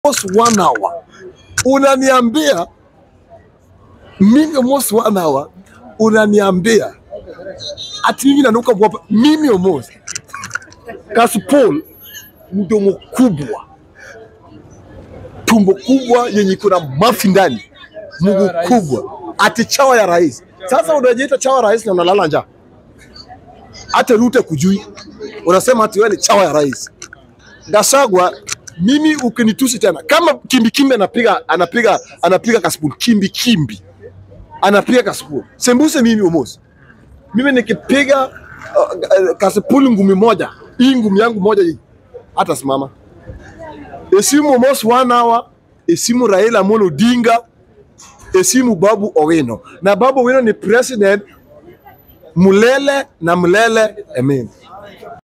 almost one hour unaniambia mimi almost one hour unaniambia ati mimi nanuka mwapa mimi almost Kasipul mdomo kubwa tumbo kubwa yenye kuna mafi ndani mguu ya rais. kubwa ati chawa ya rais sasa unajiita chawa ya rais na unalala njaa hata Ruto kujui unasema ati wewe ni chawa ya rais Gashagwa, mimi ukinitusi tena kama kimbi kimbi anapiga anapiga anapiga Kasipul kimbi kimbi anapiga Kasipul sembuse mimi umosi mimi nikipiga uh, uh, Kasipul ngumi moja hii ngumi yangu moja hii hata simama esimu almost one hour esimu Raila Amolo Odinga esimu Babu Owino na Babu Owino ni president mulele na mulele amen